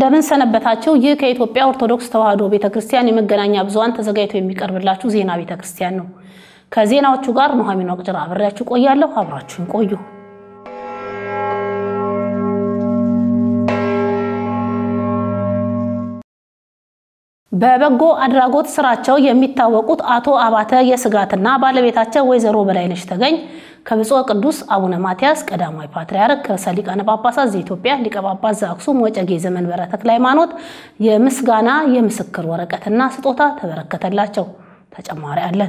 እንደምን ሰነበታችሁ። ይህ ከኢትዮጵያ ኦርቶዶክስ ተዋሕዶ ቤተ ክርስቲያን የመገናኛ ብዙኃን ተዘጋጅቶ የሚቀርብላችሁ ዜና ቤተ ክርስቲያን ነው። ከዜናዎቹ ጋር ኑሐሚን ወቅጅራ አብሬያችሁ ቆያለሁ። አብራችሁን ቆዩ። በበጎ አድራጎት ስራቸው የሚታወቁት አቶ አባተ የስጋትና ባለቤታቸው ወይዘሮ በላይነሽ ተገኝ ከብፁዕ ቅዱስ አቡነ ማትያስ ቀዳማዊ ፓትርያርክ ርዕሰ ሊቃነ ጳጳሳት ዘኢትዮጵያ ሊቀ ጳጳስ ዘአክሱም ወዕጨጌ ዘመንበረ ተክለ ሃይማኖት የምስጋና የምስክር ወረቀትና ስጦታ ተበረከተላቸው። ተጨማሪ አለን።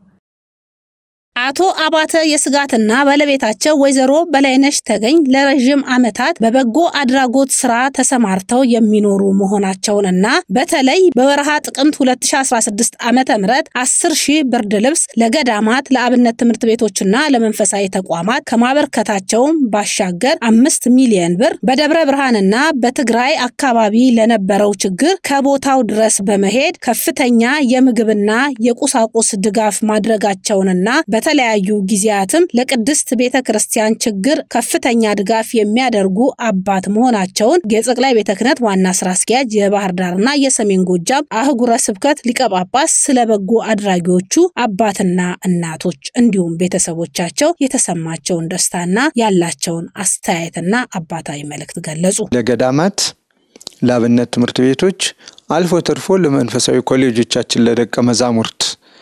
አቶ አባተ የስጋትና ባለቤታቸው ወይዘሮ በላይነሽ ተገኝ ለረዥም ዓመታት በበጎ አድራጎት ስራ ተሰማርተው የሚኖሩ መሆናቸውንና በተለይ በወርሃ ጥቅምት 2016 ዓመተ ምህረት 10 ሺህ ብርድ ልብስ ለገዳማት ለአብነት ትምህርት ቤቶችና ለመንፈሳዊ ተቋማት ከማበርከታቸውም ባሻገር አምስት ሚሊዮን ብር በደብረ ብርሃንና በትግራይ አካባቢ ለነበረው ችግር ከቦታው ድረስ በመሄድ ከፍተኛ የምግብና የቁሳቁስ ድጋፍ ማድረጋቸውንና በተለያዩ ጊዜያትም ለቅድስት ቤተ ክርስቲያን ችግር ከፍተኛ ድጋፍ የሚያደርጉ አባት መሆናቸውን የጠቅላይ ቤተ ክህነት ዋና ስራ አስኪያጅ የባህር ዳርና የሰሜን ጎጃም አህጉረ ስብከት ሊቀ ጳጳስ ስለ በጎ አድራጊዎቹ አባትና እናቶች እንዲሁም ቤተሰቦቻቸው የተሰማቸውን ደስታና ያላቸውን አስተያየትና አባታዊ መልእክት ገለጹ። ለገዳማት፣ ለአብነት ትምህርት ቤቶች አልፎ ተርፎ ለመንፈሳዊ ኮሌጆቻችን ለደቀ መዛሙርት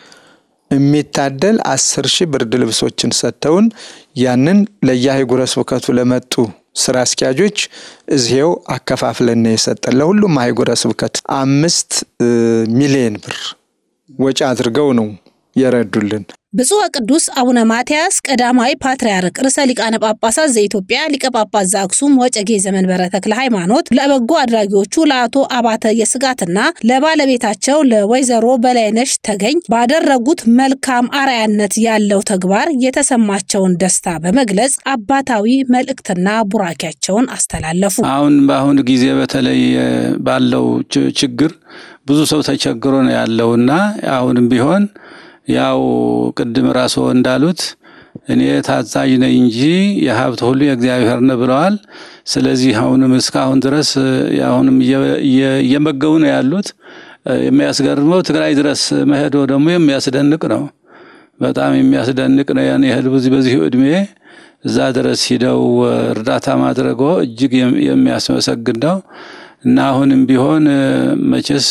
የሚታደል አስር ሺህ ብርድ ልብሶችን ሰጥተውን ያንን ለየአህጉረ ስብከቱ ለመጡ ስራ አስኪያጆች እዚው አከፋፍለን የሰጠን ለሁሉም አህጉረ ስብከት አምስት ሚሊዮን ብር ወጪ አድርገው ነው የረዱልን። ብፁዕ ቅዱስ አቡነ ማትያስ ቀዳማዊ ፓትርያርክ ርዕሰ ሊቃነ ጳጳሳት ዘኢትዮጵያ ሊቀ ጳጳስ ዘአክሱም ወዕጨጌ ዘመንበረ ተክለ ሃይማኖት ለበጎ አድራጊዎቹ ለአቶ አባተ የስጋትና ለባለቤታቸው ለወይዘሮ በላይነሽ ተገኝ ባደረጉት መልካም አርአያነት ያለው ተግባር የተሰማቸውን ደስታ በመግለጽ አባታዊ መልእክትና ቡራኪያቸውን አስተላለፉ። አሁን በአሁኑ ጊዜ በተለይ ባለው ችግር ብዙ ሰው ተቸግሮ ነው ያለውና አሁንም ቢሆን ያው ቅድም ራስዎ እንዳሉት እኔ ታዛዥ ነኝ እንጂ የሀብት ሁሉ የእግዚአብሔር ነው ብለዋል። ስለዚህ አሁንም እስካሁን ድረስ አሁንም እየመገቡ ነው ያሉት። የሚያስገርመው ትግራይ ድረስ መሄዶ ደግሞ የሚያስደንቅ ነው። በጣም የሚያስደንቅ ነው። ያን ያህል በዚህ እድሜ እዛ ድረስ ሂደው እርዳታ ማድረጎ እጅግ የሚያስመሰግን ነው እና አሁንም ቢሆን መቼስ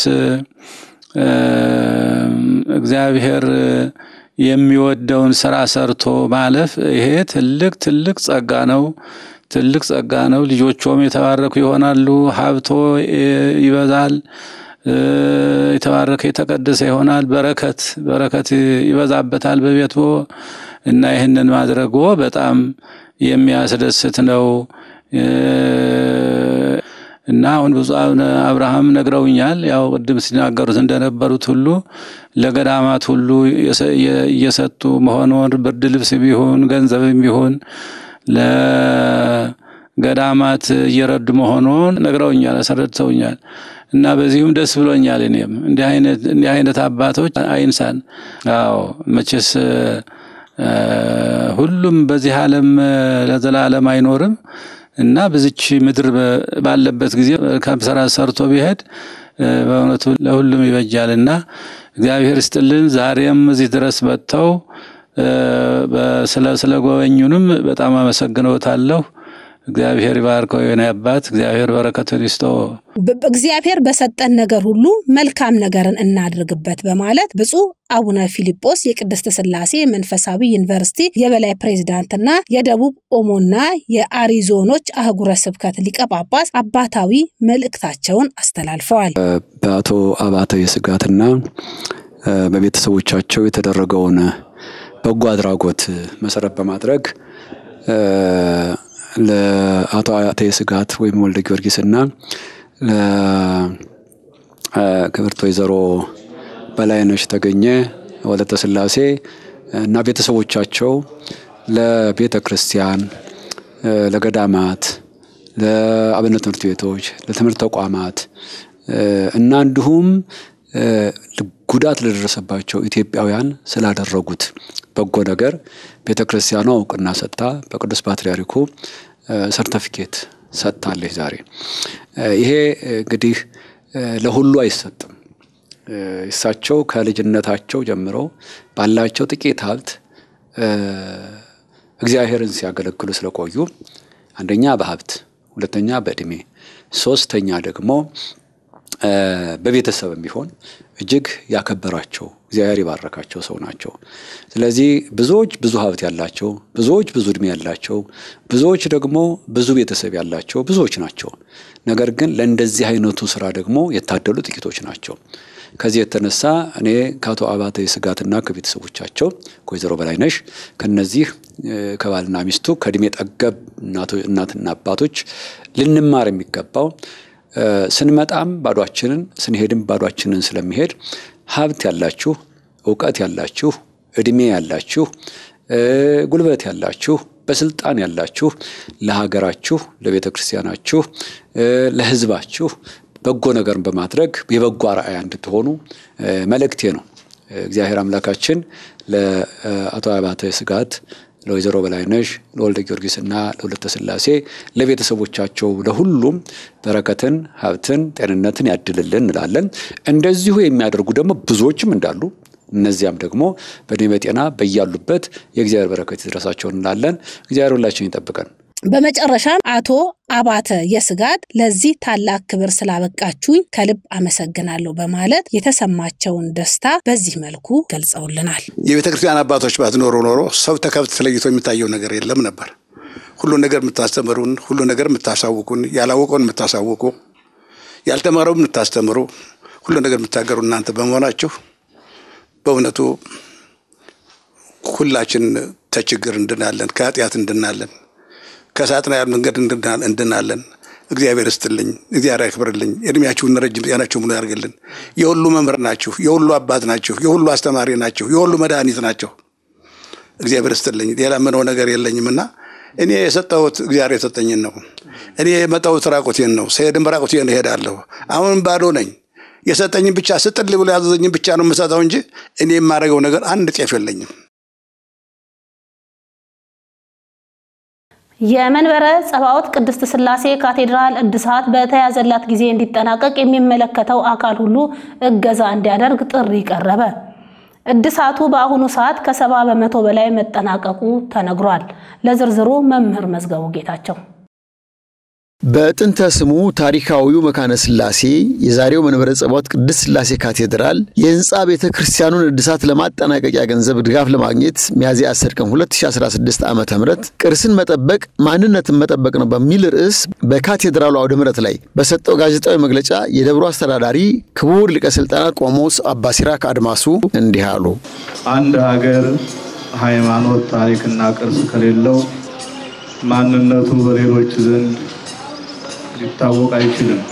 እግዚአብሔር የሚወደውን ስራ ሰርቶ ማለፍ ይሄ ትልቅ ትልቅ ጸጋ ነው። ትልቅ ጸጋ ነው። ልጆቹም የተባረኩ ይሆናሉ። ሀብቶ ይበዛል። የተባረከ የተቀደሰ ይሆናል። በረከት በረከት ይበዛበታል በቤቶ እና ይህንን ማድረጎ በጣም የሚያስደስት ነው። እና አሁን ብፁዕ አቡነ አብርሃም ነግረውኛል። ያው ቅድም ሲናገሩት እንደነበሩት ሁሉ ለገዳማት ሁሉ እየሰጡ መሆኑን ብርድ ልብስ ቢሆን ገንዘብም ቢሆን ለገዳማት እየረዱ መሆኑን ነግረውኛል፣ አስረድተውኛል። እና በዚሁም ደስ ብሎኛል። እኔም እንዲህ አይነት አባቶች አይንሳን። አዎ መቼስ ሁሉም በዚህ ዓለም ለዘላለም አይኖርም። እና በዚች ምድር ባለበት ጊዜ ስራ ሰርቶ ቢሄድ በእውነቱ ለሁሉም ይበጃል። እና እግዚአብሔር ይስጥልን። ዛሬም እዚህ ድረስ መጥተው ስለ ጎበኙንም በጣም አመሰግነውታለሁ። እግዚአብሔር ይባርከው የሆነ አባት እግዚአብሔር በረከቱን ይስጦ። እግዚአብሔር በሰጠን ነገር ሁሉ መልካም ነገርን እናድርግበት በማለት ብፁዕ አቡነ ፊልጶስ የቅድስት ሥላሴ መንፈሳዊ ዩኒቨርሲቲ የበላይ ፕሬዝዳንትና የደቡብ ኦሞና የአሪዞኖች አህጉረ ስብከት ሊቀ ጳጳስ አባታዊ መልእክታቸውን አስተላልፈዋል። በአቶ አባተ የስጋትና በቤተሰቦቻቸው የተደረገውን በጎ አድራጎት መሰረት በማድረግ ለአቶ አያተ የስጋት ወይም ወልደ ጊዮርጊስና ለክብርት ወይዘሮ በላይነሽ ተገኘ ወለተ ሥላሴ እና ቤተሰቦቻቸው ለቤተ ክርስቲያን፣ ለገዳማት፣ ለአብነት ትምህርት ቤቶች፣ ለትምህርት ተቋማት እና እንዲሁም ጉዳት ለደረሰባቸው ኢትዮጵያውያን ስላደረጉት በጎ ነገር ቤተ ክርስቲያኗ እውቅና ሰጥታ በቅዱስ ፓትርያርኩ ሰርተፊኬት ሰጥታለች ዛሬ። ይሄ እንግዲህ ለሁሉ አይሰጥም። እሳቸው ከልጅነታቸው ጀምረው ባላቸው ጥቂት ሀብት እግዚአብሔርን ሲያገለግሉ ስለቆዩ አንደኛ በሀብት ሁለተኛ በእድሜ ሶስተኛ ደግሞ በቤተሰብ ቢሆን እጅግ ያከበራቸው እግዚአብሔር የባረካቸው ሰው ናቸው። ስለዚህ ብዙዎች ብዙ ሀብት ያላቸው፣ ብዙዎች ብዙ እድሜ ያላቸው፣ ብዙዎች ደግሞ ብዙ ቤተሰብ ያላቸው ብዙዎች ናቸው። ነገር ግን ለእንደዚህ አይነቱ ስራ ደግሞ የታደሉ ጥቂቶች ናቸው። ከዚህ የተነሳ እኔ ከአቶ አባተ ስጋትና ከቤተሰቦቻቸው ከወይዘሮ በላይነሽ ከነዚህ ከባልና ሚስቱ ከእድሜ ጠገብ እናትና አባቶች ልንማር የሚገባው ስንመጣም ባዷችንን ስንሄድም ባዷችንን ስለሚሄድ ሀብት ያላችሁ፣ እውቀት ያላችሁ፣ እድሜ ያላችሁ፣ ጉልበት ያላችሁ፣ በስልጣን ያላችሁ ለሀገራችሁ፣ ለቤተ ክርስቲያናችሁ፣ ለሕዝባችሁ በጎ ነገርን በማድረግ የበጎ አርአያ እንድትሆኑ መልእክቴ ነው። እግዚአብሔር አምላካችን ለአቶ አባተ ስጋት ለወይዘሮ በላይነሽ ለወልደ ጊዮርጊስና ለወለተ ስላሴ ለቤተሰቦቻቸው ለሁሉም በረከትን፣ ሀብትን፣ ጤንነትን ያድልልን እንላለን። እንደዚሁ የሚያደርጉ ደግሞ ብዙዎችም እንዳሉ እነዚያም ደግሞ በእድሜ በጤና በያሉበት የእግዚአብሔር በረከት ይድረሳቸው እንላለን። እግዚአብሔር ሁላችን ይጠብቀን። በመጨረሻ አቶ አባተ የስጋት ለዚህ ታላቅ ክብር ስላበቃችሁኝ ከልብ አመሰግናለሁ በማለት የተሰማቸውን ደስታ በዚህ መልኩ ገልጸውልናል። የቤተ ክርስቲያን አባቶች ባትኖሩ ኖሮ ሰው ተከብት ተለይቶ የሚታየው ነገር የለም ነበር። ሁሉ ነገር የምታስተምሩን፣ ሁሉ ነገር የምታሳውቁን፣ ያላወቀውን የምታሳውቁ፣ ያልተማረው የምታስተምሩ፣ ሁሉ ነገር የምታገሩ እናንተ በመሆናችሁ በእውነቱ ሁላችን ተችግር እንድናለን፣ ከኃጢአት እንድናለን ከሳጥናኤል መንገድ እንድናለን። እግዚአብሔር እስትልኝ፣ እግዚአብሔር ያክብርልኝ፣ እድሜያችሁን ረጅም ጤናችሁ ሙሉ ያርግልን። የሁሉ መምህር ናችሁ፣ የሁሉ አባት ናችሁ፣ የሁሉ አስተማሪ ናችሁ፣ የሁሉ መድኃኒት ናቸው። እግዚአብሔር እስትልኝ። ሌላ ምነው ነገር የለኝምና እኔ የሰጠሁት እግዚአብሔር የሰጠኝን ነው። እኔ የመጣሁት ራቁቴን ነው። ስሄድም ራቁቴን እሄዳለሁ። አሁንም ባዶ ነኝ። የሰጠኝን ብቻ ስጥል ብሎ ያዘዘኝን ብቻ ነው የምሰጠው እንጂ እኔ የማደርገው ነገር አንድ ጤፍ የለኝም። የመንበረ ጸባዖት ቅድስት ሥላሴ ካቴድራል እድሳት በተያዘላት ጊዜ እንዲጠናቀቅ የሚመለከተው አካል ሁሉ እገዛ እንዲያደርግ ጥሪ ቀረበ። እድሳቱ በአሁኑ ሰዓት ከሰባ በመቶ በላይ መጠናቀቁ ተነግሯል። ለዝርዝሩ መምህር መዝገቡ ጌታቸው በጥንተ ስሙ ታሪካዊው መካነ ሥላሴ የዛሬው መንበረ ጸባዖት ቅድስት ሥላሴ ካቴድራል የሕንፃ ቤተ ክርስቲያኑን እድሳት ለማጠናቀቂያ ገንዘብ ድጋፍ ለማግኘት ሚያዝያ 10 ቀን 2016 ዓ ም ቅርስን መጠበቅ ማንነትን መጠበቅ ነው በሚል ርዕስ በካቴድራሉ አውደ ምሕረት ላይ በሰጠው ጋዜጣዊ መግለጫ የደብሩ አስተዳዳሪ ክቡር ሊቀ ሥልጣናት ቆሞስ አባ ሲራክ አድማሱ እንዲህ አሉ። አንድ ሀገር ሃይማኖት፣ ታሪክና ቅርስ ከሌለው ማንነቱ በሌሎች ዘንድ ሊታወቅ አይችልም።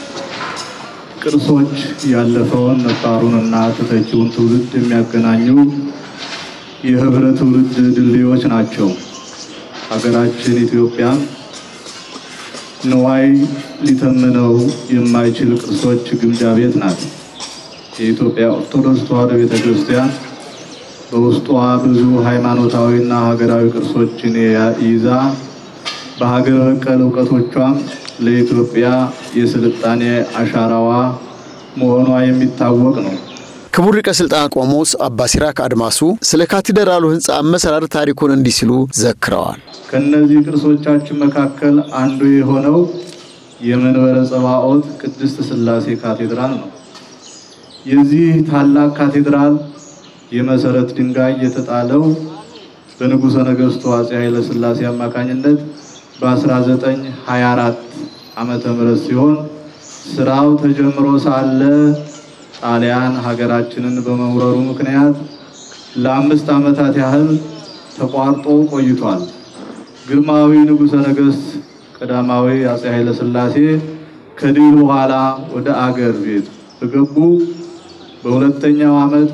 ቅርሶች ያለፈውን ነባሩንና ተተኪውን ትውልድ የሚያገናኙ የህብረ ትውልድ ድልድዮች ናቸው። ሀገራችን ኢትዮጵያም ንዋይ ሊተምነው የማይችል ቅርሶች ግምጃ ቤት ናት። የኢትዮጵያ ኦርቶዶክስ ተዋሕዶ ቤተ ክርስቲያን በውስጧ ብዙ ሃይማኖታዊና ሀገራዊ ቅርሶችን ይዛ በሀገር በቀል እውቀቶቿም ለኢትዮጵያ የስልጣኔ አሻራዋ መሆኗ የሚታወቅ ነው። ክቡር ሊቀ ሥልጣናት ቆሞስ አባ ሲራክ አድማሱ ስለ ካቴድራሉ ሕንፃ አመሰራር ታሪኩን እንዲህ ሲሉ ዘክረዋል። ከእነዚህ ቅርሶቻችን መካከል አንዱ የሆነው የመንበረ ጸባዖት ቅድስት ሥላሴ ካቴድራል ነው። የዚህ ታላቅ ካቴድራል የመሰረት ድንጋይ የተጣለው በንጉሠ ነገሥቱ አፄ ኃይለ ሥላሴ አማካኝነት በ1924 ዓመተ ምህረት ሲሆን ስራው ተጀምሮ ሳለ ጣሊያን ሀገራችንን በመውረሩ ምክንያት ለአምስት ዓመታት ያህል ተቋርጦ ቆይቷል። ግርማዊ ንጉሠ ነገሥት ቀዳማዊ አፄ ኃይለ ሥላሴ ከድል በኋላ ወደ አገር ቤት በገቡ በሁለተኛው ዓመት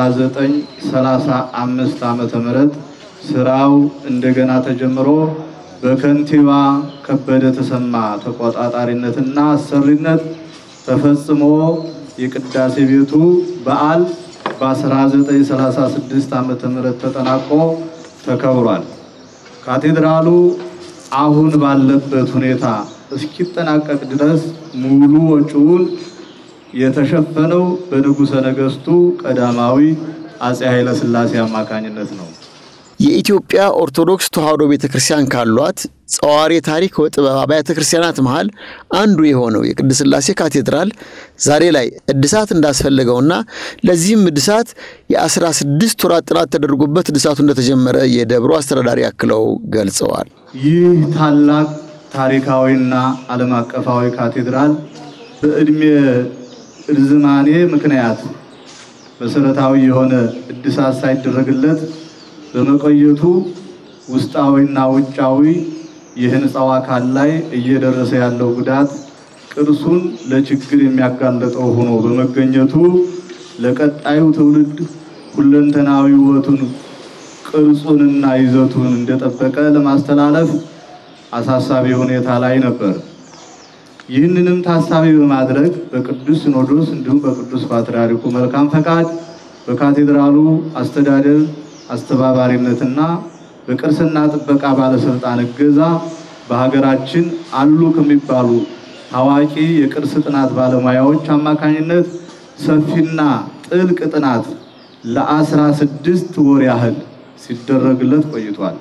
በ1935 ዓመተ ምህረት ስራው እንደገና ተጀምሮ በከንቲባ ከበደ ተሰማ ተቆጣጣሪነትና አሰሪነት ተፈጽሞ የቅዳሴ ቤቱ በዓል በ1936 ዓመተ ምህረት ተጠናቆ ተከብሯል። ካቴድራሉ አሁን ባለበት ሁኔታ እስኪጠናቀቅ ድረስ ሙሉ ወጪውን የተሸፈነው በንጉሠ ነገሥቱ ቀዳማዊ አጼ ኃይለ ሥላሴ አማካኝነት ነው። የኢትዮጵያ ኦርቶዶክስ ተዋሕዶ ቤተ ክርስቲያን ካሏት ጸዋሪ ታሪክ ወጥበብ አብያተ ክርስቲያናት መሃል አንዱ የሆነው የቅድስት ሥላሴ ካቴድራል ዛሬ ላይ እድሳት እንዳስፈለገውና ለዚህም እድሳት የአስራ ስድስት ወራት ጥናት ተደርጎበት እድሳቱ እንደተጀመረ የደብሩ አስተዳዳሪ አክለው ገልጸዋል። ይህ ታላቅ ታሪካዊና ዓለም አቀፋዊ ካቴድራል በዕድሜ ርዝማኔ ምክንያት መሰረታዊ የሆነ እድሳት ሳይደረግለት በመቆየቱ ውስጣዊና ውጫዊ የህንፃው አካል ላይ እየደረሰ ያለው ጉዳት ቅርሱን ለችግር የሚያጋለጠው ሆኖ በመገኘቱ ለቀጣዩ ትውልድ ሁለንተናዊ ውበቱን ቅርጹንና ይዘቱን እንደጠበቀ ለማስተላለፍ አሳሳቢ ሁኔታ ላይ ነበር። ይህንንም ታሳቢ በማድረግ በቅዱስ ሲኖዶስ እንዲሁም በቅዱስ ፓትርያርኩ መልካም ፈቃድ በካቴድራሉ አስተዳደር አስተባባሪነትና በቅርስና ጥበቃ ባለስልጣን እገዛ በሀገራችን አሉ ከሚባሉ ታዋቂ የቅርስ ጥናት ባለሙያዎች አማካኝነት ሰፊና ጥልቅ ጥናት ለአስራ ስድስት ወር ያህል ሲደረግለት ቆይቷል።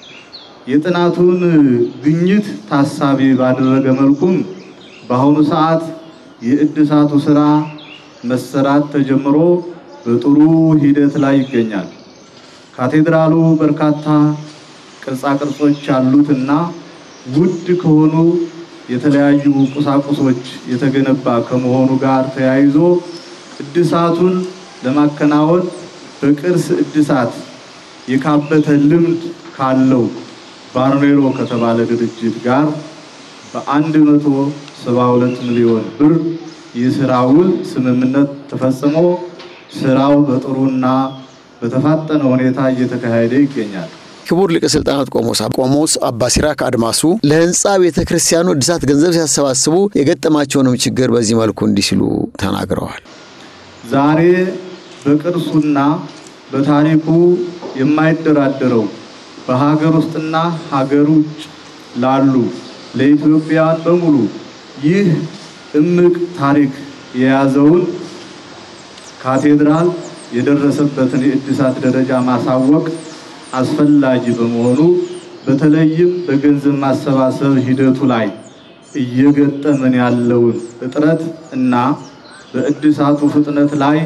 የጥናቱን ግኝት ታሳቢ ባደረገ መልኩም በአሁኑ ሰዓት የእድሳቱ ስራ መሰራት ተጀምሮ በጥሩ ሂደት ላይ ይገኛል። ካቴድራሉ በርካታ ቅርጻ ቅርጾች ያሉትና ውድ ከሆኑ የተለያዩ ቁሳቁሶች የተገነባ ከመሆኑ ጋር ተያይዞ እድሳቱን ለማከናወን በቅርስ እድሳት የካበተ ልምድ ካለው ባርኔሮ ከተባለ ድርጅት ጋር በአንድ መቶ ሰባ ሁለት ሚሊዮን ብር የስራ ውል ስምምነት ተፈጽሞ ስራው በጥሩና በተፋጠነ ሁኔታ እየተካሄደ ይገኛል። ክቡር ሊቀ ሥልጣናት ቆሞስ ቆሞስ አባ ሲራክ አድማሱ ለህንፃ ቤተ ክርስቲያኑ እድሳት ገንዘብ ሲያሰባስቡ የገጠማቸውንም ችግር በዚህ መልኩ እንዲህ ሲሉ ተናግረዋል። ዛሬ በቅርሱና በታሪኩ የማይደራደረው በሀገር ውስጥና ሀገር ውጭ ላሉ ለኢትዮጵያውያን በሙሉ ይህ እምቅ ታሪክ የያዘውን ካቴድራል የደረሰበትን የእድሳት ደረጃ ማሳወቅ አስፈላጊ በመሆኑ በተለይም በገንዘብ ማሰባሰብ ሂደቱ ላይ እየገጠመን ያለውን እጥረት እና በእድሳቱ ፍጥነት ላይ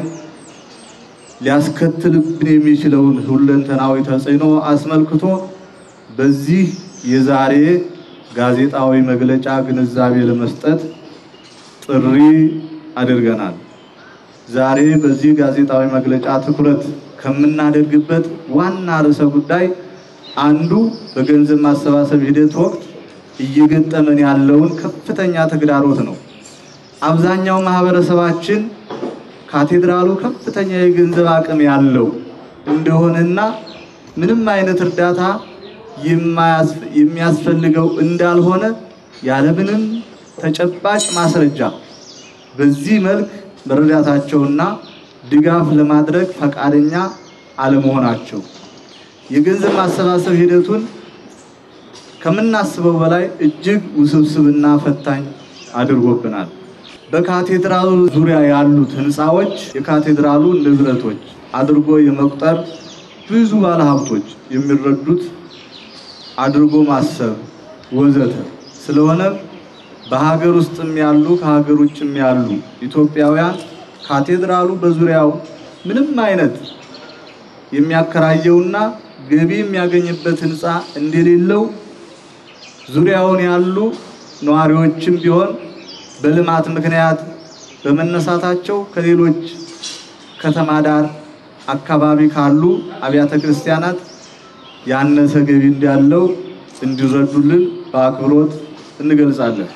ሊያስከትልብን የሚችለውን ሁለንተናዊ ተጽዕኖ አስመልክቶ በዚህ የዛሬ ጋዜጣዊ መግለጫ ግንዛቤ ለመስጠት ጥሪ አድርገናል። ዛሬ በዚህ ጋዜጣዊ መግለጫ ትኩረት ከምናደርግበት ዋና ርዕሰ ጉዳይ አንዱ በገንዘብ ማሰባሰብ ሂደት ወቅት እየገጠመን ያለውን ከፍተኛ ተግዳሮት ነው። አብዛኛው ማህበረሰባችን ካቴድራሉ ከፍተኛ የገንዘብ አቅም ያለው እንደሆነና ምንም አይነት እርዳታ የሚያስፈልገው እንዳልሆነ ያለምንም ተጨባጭ ማስረጃ በዚህ መልክ መረዳታቸውና ድጋፍ ለማድረግ ፈቃደኛ አለመሆናቸው የገንዘብ ማሰባሰብ ሂደቱን ከምናስበው በላይ እጅግ ውስብስብና ፈታኝ አድርጎብናል። በካቴድራሉ ዙሪያ ያሉት ህንፃዎች የካቴድራሉ ንብረቶች አድርጎ የመቁጠር ብዙ ባለሀብቶች የሚረዱት አድርጎ ማሰብ ወዘተ ስለሆነ በሀገር ውስጥም ያሉ ከሀገር ውጭም ያሉ ኢትዮጵያውያን ካቴድራሉ በዙሪያው ምንም አይነት የሚያከራየውና ገቢ የሚያገኝበት ህንፃ እንደሌለው ዙሪያውን ያሉ ነዋሪዎችም ቢሆን በልማት ምክንያት በመነሳታቸው ከሌሎች ከተማ ዳር አካባቢ ካሉ አብያተ ክርስቲያናት ያነሰ ገቢ እንዳለው እንዲረዱልን በአክብሮት እንገልጻለን።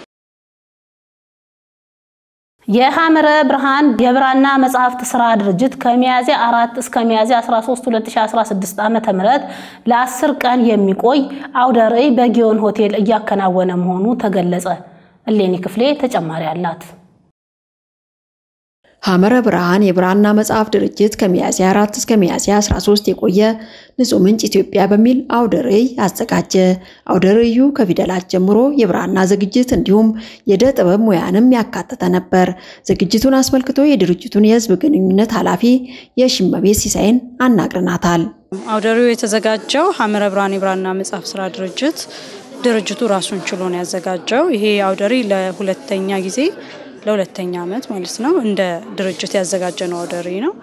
የሐመረ ብርሃን የብራና መጽሐፍት ስራ ድርጅት ከሚያዝያ 4 እስከ ሚያዝያ 13 2016 ዓ.ም ለ10 ቀን የሚቆይ አውደ ርዕይ በጊዮን ሆቴል እያከናወነ መሆኑ ተገለጸ። እሌኒ ክፍሌ ተጨማሪ አላት። ሐመረ ብርሃን የብራና መጽሐፍ ድርጅት ከሚያዝያ 4 እስከ ሚያዝያ 13 የቆየ ንጹህ ምንጭ ኢትዮጵያ በሚል አውደ ርዕይ አዘጋጀ። አውደ ርዕዩ ከፊደላት ጀምሮ የብራና ዝግጅት እንዲሁም የዕደ ጥበብ ሙያንም ያካተተ ነበር። ዝግጅቱን አስመልክቶ የድርጅቱን የሕዝብ ግንኙነት ኃላፊ የሽመቤት ሲሳይን አናግረናታል። አውደ ርዕዩ የተዘጋጀው ሐመረ ብርሃን የብራና መጽሐፍ ስራ ድርጅት ድርጅቱ ራሱን ችሎ ነው ያዘጋጀው። ይሄ አውደ ርዕይ ለሁለተኛ ጊዜ ለሁለተኛ ዓመት ማለት ነው እንደ ድርጅት ያዘጋጀ ነው አውደ ርዕይ ነው።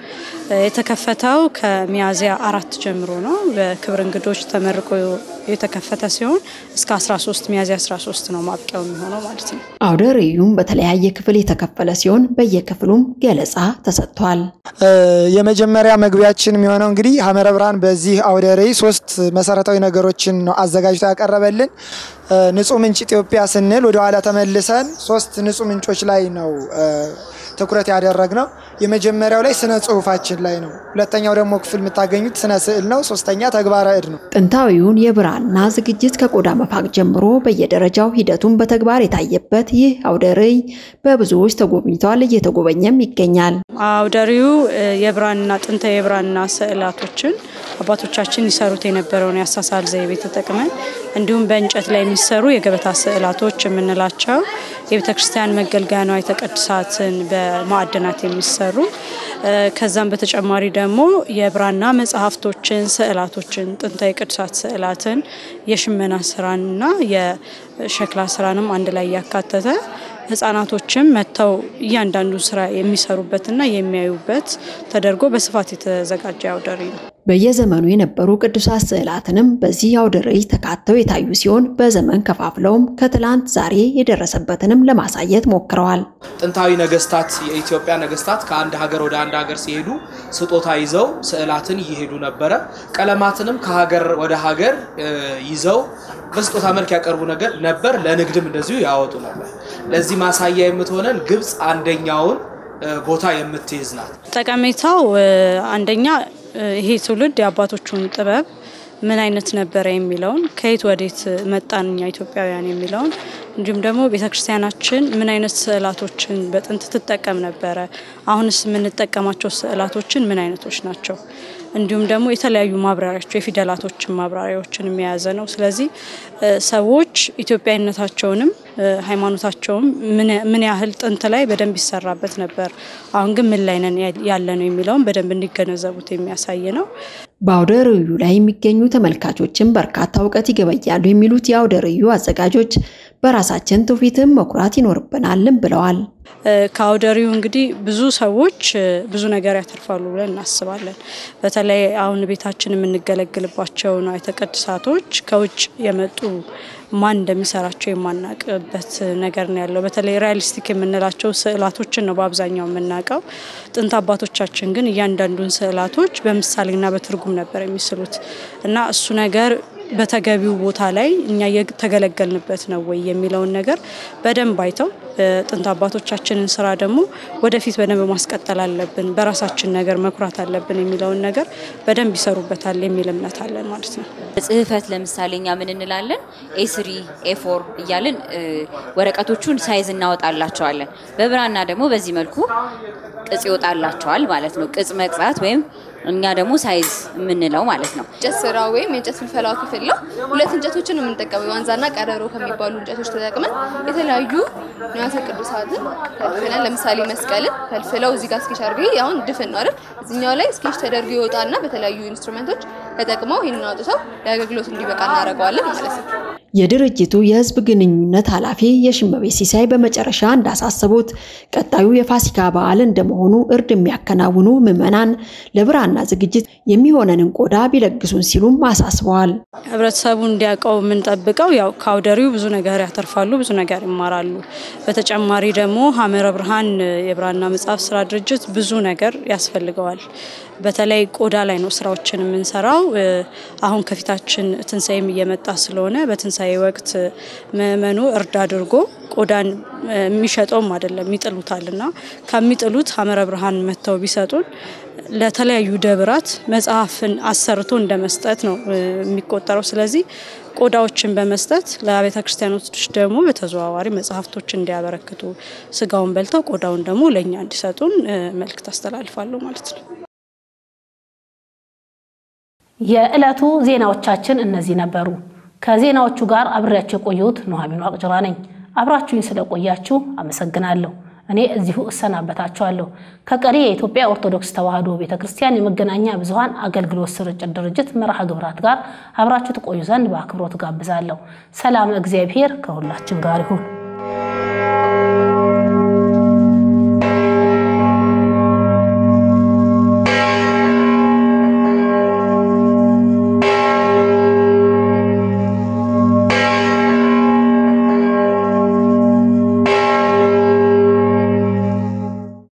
የተከፈተው ከሚያዝያ አራት ጀምሮ ነው። በክብር እንግዶች ተመርቆ የተከፈተ ሲሆን እስከ 13 ሚያዝያ 13 ነው ማብቂያው የሚሆነው ማለት ነው። አውደ ርዕዩም በተለያየ ክፍል የተከፈለ ሲሆን በየክፍሉም ገለጻ ተሰጥቷል። የመጀመሪያ መግቢያችን የሚሆነው እንግዲህ ሐመረ ብርሃን በዚህ አውደ ርዕይ ሶስት መሰረታዊ ነገሮችን ነው አዘጋጅቶ ያቀረበልን። ንጹህ ምንጭ ኢትዮጵያ ስንል ወደ ኋላ ተመልሰን ሶስት ንጹህ ምንጮች ላይ ነው ትኩረት ያደረግነው። የመጀመሪያው ላይ ስነ ጽሁፋችን ላይ ነው። ሁለተኛው ደግሞ ክፍል የምታገኙት ስነ ስዕል ነው። ሶስተኛ ተግባረ እድ ነው። ጥንታዊውን የብራና ዝግጅት ከቆዳ መፋቅ ጀምሮ በየደረጃው ሂደቱን በተግባር የታየበት ይህ አውደ ርዕይ በብዙዎች ተጎብኝቷል፣ እየተጎበኘም ይገኛል። አውደ ርዕዩ የብራና ጥንታዊ የብራና ስዕላቶችን አባቶቻችን ይሰሩት የነበረውን የአሳሳል ዘይቤ ተጠቅመን እንዲሁም በእንጨት ላይ የሚሰሩ የገበታ ስዕላቶች የምንላቸው የቤተ ክርስቲያን መገልገያ ንዋየ ቅድሳትን በማዕድናት የሚሰሩ ከዛም በተጨማሪ ደግሞ የብራና መጽሐፍቶችን፣ ስዕላቶችን፣ ጥንታዊ ቅዱሳት ስዕላትን፣ የሽመና ስራንና የሸክላ ስራንም አንድ ላይ ያካተተ ህጻናቶችም መጥተው እያንዳንዱ ስራ የሚሰሩበትና የሚያዩበት ተደርጎ በስፋት የተዘጋጀ አውደ ርዕይ ነው። በየዘመኑ የነበሩ ቅዱሳት ስዕላትንም በዚህ አውደ ርዕይ ተካተው የታዩ ሲሆን በዘመን ከፋፍለውም ከትላንት ዛሬ የደረሰበትንም ለማሳየት ሞክረዋል። ጥንታዊ ነገስታት የኢትዮጵያ ነገስታት ከአንድ ሀገር ወደ አንድ ሀገር ሲሄዱ ስጦታ ይዘው ስዕላትን ይሄዱ ነበረ። ቀለማትንም ከሀገር ወደ ሀገር ይዘው በስጦታ መልክ ያቀርቡ ነገር ነበር። ለንግድም እንደዚሁ ያወጡ ነበር። ለዚህ ማሳያ የምትሆነን ግብፅ አንደኛውን ቦታ የምትይዝ ናት። ጠቀሜታው አንደኛ ይሄ ትውልድ የአባቶቹን ጥበብ ምን አይነት ነበረ የሚለውን ከየት ወዴት መጣን እኛ ኢትዮጵያውያን የሚለውን እንዲሁም ደግሞ ቤተክርስቲያናችን ምን አይነት ስዕላቶችን በጥንት ትጠቀም ነበረ፣ አሁንስ የምንጠቀማቸው ስዕላቶችን ምን አይነቶች ናቸው፣ እንዲሁም ደግሞ የተለያዩ ማብራሪያቸው የፊደላቶችን ማብራሪያዎችን የያዘ ነው። ስለዚህ ሰዎች ኢትዮጵያዊነታቸውንም ሃይማኖታቸውም ምን ያህል ጥንት ላይ በደንብ ይሰራበት ነበር፣ አሁን ግን ምን ላይ ነን ያለ ነው የሚለውን በደንብ እንዲገነዘቡት የሚያሳይ ነው። በአውደ ርዕዩ ላይ የሚገኙ ተመልካቾችን በርካታ እውቀት ይገበያሉ የሚሉት የአውደ ርዕዩ አዘጋጆች በራሳችን ትውፊትም መኩራት ይኖርብናልም ብለዋል። ከአውደ ርዕዩ እንግዲህ ብዙ ሰዎች ብዙ ነገር ያተርፋሉ ብለን እናስባለን። በተለይ አሁን ቤታችን የምንገለግልባቸው ንዋየ ቅድሳቶች ከውጭ የመጡ ማን እንደሚሰራቸው የማናቅበት ነገር ነው ያለው። በተለይ ሪያሊስቲክ የምንላቸው ስዕላቶችን ነው በአብዛኛው የምናውቀው። ጥንት አባቶቻችን ግን እያንዳንዱን ስዕላቶች በምሳሌና በትርጉም ነበር የሚስሉት እና እሱ ነገር በተገቢው ቦታ ላይ እኛ የተገለገልንበት ነው ወይ የሚለውን ነገር በደንብ አይተው ጥንት አባቶቻችንን ስራ ደግሞ ወደፊት በደንብ ማስቀጠል አለብን፣ በራሳችን ነገር መኩራት አለብን የሚለውን ነገር በደንብ ይሰሩበታል የሚል እምነት አለን ማለት ነው። ጽህፈት ለምሳሌ እኛ ምን እንላለን? ኤስሪ ኤፎር እያልን ወረቀቶቹን ሳይዝ እናወጣላቸዋለን። በብራና ደግሞ በዚህ መልኩ ቅጽ ይወጣላቸዋል ማለት ነው። ቅጽ መቅጻት ወይም እኛ ደግሞ ሳይዝ የምንለው ማለት ነው። እንጨት ስራ ወይም የእንጨት ፍልፈላው ክፍል ነው። ሁለት እንጨቶችን ነው የምንጠቀመው። የዋንዛና ቀረሮ ከሚባሉ እንጨቶች ተጠቅመን የተለያዩ ንዋያተ ቅዱሳትን ፈልፍለን፣ ለምሳሌ መስቀልን ፈልፍለው እዚህ ጋር ስኬች አድርገው አሁን ድፍን ነው አይደል? እዚኛው ላይ ስኬች ተደርጎ ይወጣና በተለያዩ ኢንስትሩመንቶች ተጠቅመው ይህንን አውጥተው ለአገልግሎት እንዲበቃ እናደርገዋለን ማለት ነው። የድርጅቱ የህዝብ ግንኙነት ኃላፊ የሽመቤት ሲሳይ በመጨረሻ እንዳሳሰቡት ቀጣዩ የፋሲካ በዓል እንደመሆኑ እርድ የሚያከናውኑ ምዕመናን ለብራና ዝግጅት የሚሆነንን ቆዳ ቢለግሱን ሲሉም አሳስበዋል። ህብረተሰቡ እንዲያውቀው የምንጠብቀው ያው ከአውደ ርዕዩ ብዙ ነገር ያተርፋሉ፣ ብዙ ነገር ይማራሉ። በተጨማሪ ደግሞ ሐመረ ብርሃን የብራና መጽሐፍ ስራ ድርጅት ብዙ ነገር ያስፈልገዋል። በተለይ ቆዳ ላይ ነው ስራዎችን የምንሰራው። አሁን ከፊታችን ትንሳኤም እየመጣ ስለሆነ በትንሳኤ ወቅት ምዕመኑ እርድ አድርጎ ቆዳን የሚሸጠውም አይደለም ይጥሉታል እና ከሚጥሉት ሐመረ ብርሃን መጥተው ቢሰጡን ለተለያዩ ደብራት መጽሐፍን አሰርቶ እንደ መስጠት ነው የሚቆጠረው። ስለዚህ ቆዳዎችን በመስጠት ለቤተ ክርስቲያኖች ደግሞ በተዘዋዋሪ መጽሐፍቶች እንዲያበረክቱ ስጋውን በልተው ቆዳውን ደግሞ ለእኛ እንዲሰጡን መልእክት አስተላልፋለሁ ማለት ነው። የዕለቱ ዜናዎቻችን እነዚህ ነበሩ። ከዜናዎቹ ጋር አብሬያቸው የቆየሁት ኑሐሚን ዋቅጅራ ነኝ። አብራችሁኝ ስለቆያችሁ አመሰግናለሁ። እኔ እዚሁ እሰናበታችኋለሁ። ከቀሪ የኢትዮጵያ ኦርቶዶክስ ተዋሕዶ ቤተ ክርስቲያን የመገናኛ ብዙኃን አገልግሎት ስርጭት ድርጅት መርሃ ግብራት ጋር አብራችሁ ትቆዩ ዘንድ በአክብሮት ጋብዛለሁ። ሰላም እግዚአብሔር ከሁላችን ጋር ይሁን።